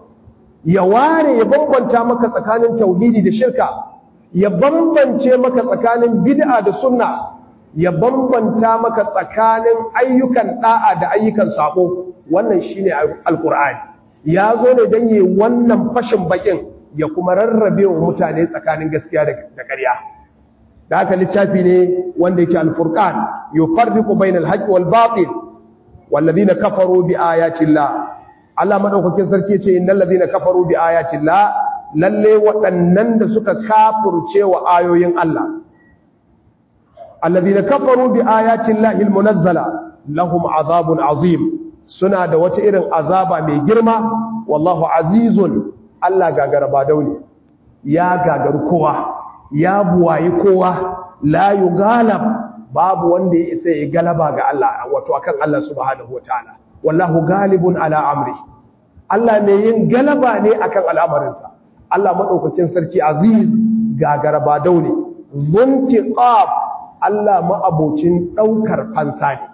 ya ware ya bambanta maka tsakanin tauhidi da shirka ya bambance maka tsakanin bid'a da sunna ya bambanta maka tsakanin ayyukan da'a da ayyukan sako wannan shine alkur'ani ya zo ne don yi wannan fashin bakin ya kuma rarrabe wa mutane tsakanin gaskiya da ƙarya da haka littafi ne wanda yake al-furqan yufarriqu bainal haqqi wal batil walladhina kafaru bi ayati llah Allah madaukakin sarki yace innal ladhina kafaru bi ayati llah lalle waɗannan da suka kafirce wa ayoyin Allah alladhina kafaru bi ayati llahi al-munazzala lahum azabun azim suna da wata irin azaba mai girma wallahu azizun Allah gagara ba daune ya gagaru kowa ya buwayi kowa la yugalab babu wanda ya isa ya galaba ga Allah wato akan Allah subhanahu wataala wallahu galibun ala amri Allah mai yin galaba ne akan al'amarinsa Allah madaukakin sarki aziz gagara ba daune zuntiqab Allah ma'abocin daukar fansa ne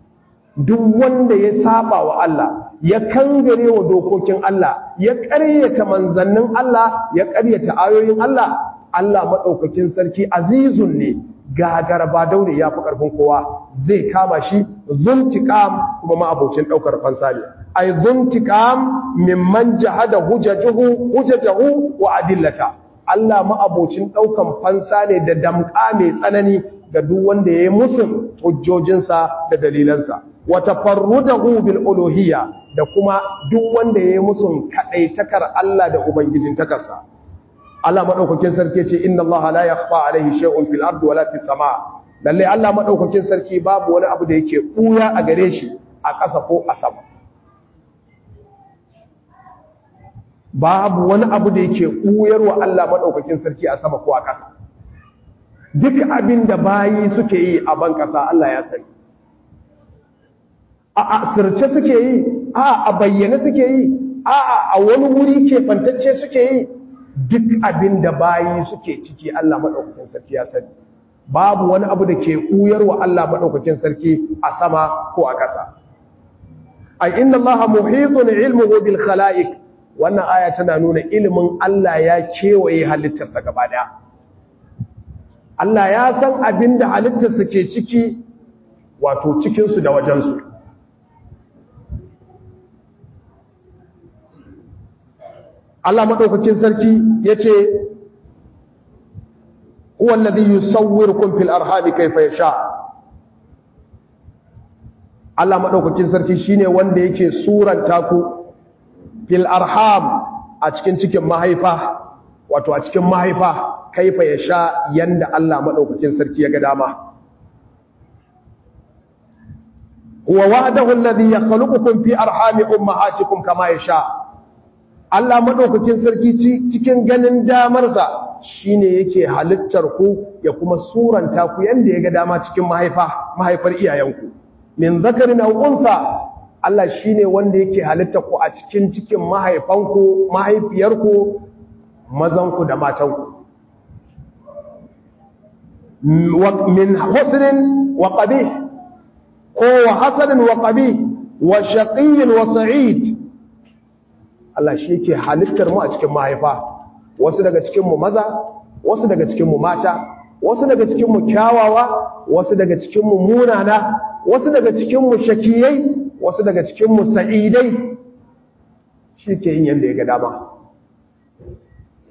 duk wanda ya saba wa Allah ya kangare wa dokokin Allah ya ƙaryata manzannin Allah ya ƙaryata ayoyin Allah Allah maɗaukakin sarki azizun ne gagara ba daure ya fi ƙarfin kowa zai kama shi zuntiƙam kuma ma'abocin ɗaukar fansa ne ai zuntiƙam mimman jahada hujjajuhu hujjajahu wa adillata Allah ma'abocin ɗaukan fansa ne da damƙa mai tsanani ga duk wanda ya yi musun hujjojinsa da dalilansa wata farrudahu bil uluhiyya da kuma duk wanda ya yi musun kaɗaitakar Allah da ubangijin takarsa Allah madaukakin sarki ce inna Allah la yakhfa alaihi shay'un fil ardi wala fis sama lalle Allah madaukakin sarki babu wani abu da yake buya a gare shi a ƙasa ko a sama babu wani abu da yake buyarwa Allah madaukakin sarki a sama ko a ƙasa duk abin da bayi suke yi a ban ƙasa Allah ya sani a asirce suke yi a a bayyane suke yi a a wani wuri ke fantacce suke yi duk abin da bayi suke ciki Allah maɗaukakin sarki ya sani babu wani abu da ke wa Allah maɗaukakin sarki a sama ko a ƙasa ai inna Allah muhitun ilmuhu bil khalaiq wannan aya tana nuna ilimin Allah ya kewaye halittarsa gaba daya Allah ya san abin da halittarsa ke ciki wato cikinsu da wajensu Allah maɗaukakin sarki ya ce, Wallazi yi sauwirkun fil arhami kaifa ya sha. Allah maɗaukakin sarki shi ne wanda yake suranta ku fil arham a cikin cikin mahaifa, wato a cikin mahaifa kaifa ya sha yanda Allah maɗaukakin sarki ya ga dama. Wa wa'adahu allazi yakhluqukum fi arhami ummahatikum kama yasha. Allah maɗaukakin sarki cikin ganin damarsa shi ne yake halittar ku ya kuma suranta ku yadda ya ga dama cikin mahaifa mahaifar iyayenku min zakari na unsa Allah shi ne wanda yake halittar ku a cikin cikin mahaifanku mahaifiyarku mazanku da matanku min husnin wa qabih ko wa hasanin wa qabih wa shaqiyyin wa sa'id Allah shi ke halittar mu a cikin mahaifa wasu daga cikinmu maza wasu daga cikinmu mata wasu daga cikinmu kyawawa wasu daga cikinmu munana wasu daga cikinmu shakiyai wasu daga cikinmu sa'idai shi ke yin yadda ya ga dama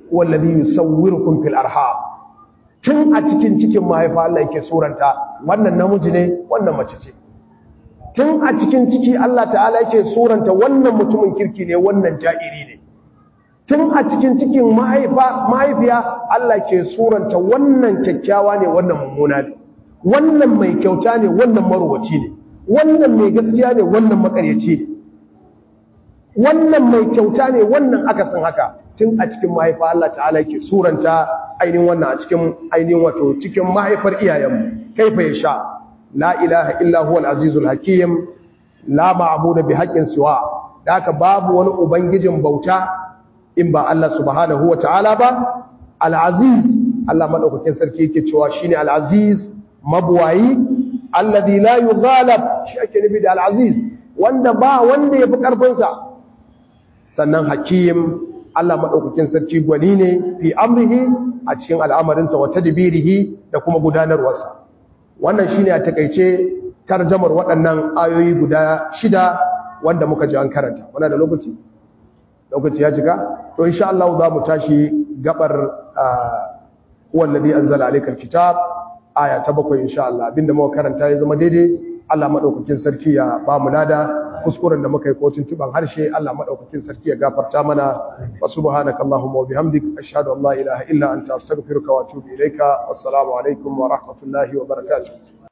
wallazi yusawwirukum fil arham tun a cikin cikin mahaifa Allah yake suranta wannan namiji ne wannan mace ce tun a cikin ciki Allah ta'ala yake suranta wannan mutumin kirki ne wannan ja'iri ne tun a cikin cikin mahaifa mahaifiya Allah ke suranta wannan kyakkyawa ne wannan mummuna ne wannan mai kyauta ne wannan marowaci ne wannan mai gaskiya ne wannan makaryaci ne wannan mai kyauta ne wannan akasin haka tun a cikin mahaifa Allah ta'ala yake suranta ainihin wannan a cikin ainihin wato cikin mahaifar iyayenmu kaifa ya sha la ilaha illa huwal azizul hakim la ma'budu bi haqqin siwa haka babu wani ubangijin bauta in ba Allah subhanahu ta'ala ba al-aziz Allah madaukakin sarki yake cewa shine al-aziz mabwayi alladhi la yughalab shi ake nufi da al-aziz wanda ba wanda yafi karfin sa sannan hakim Allah madaukakin sarki gwani ne fi amrihi a cikin al'amarinsa wa tadbirihi da kuma gudanarwarsa wannan shine a takeice tarjamar waɗannan ayoyi guda shida wanda muka ji an karanta muna da lokaci lokaci ya cika to insha Allah za mu tashi gabar wallazi anzala alaykal kitab aya ta bakwai insha Allah abinda muka karanta ya zama daidai Allah madaukakin sarki ya ba mu lada kuskuren da muka yi kotun tuban harshe Allah madaukakin sarki ya gafarta mana wa subhanakallahumma wa bihamdik ashhadu an la ilaha illa anta astaghfiruka wa atubu ilaika wassalamu alaikum wa rahmatullahi wa barakatuh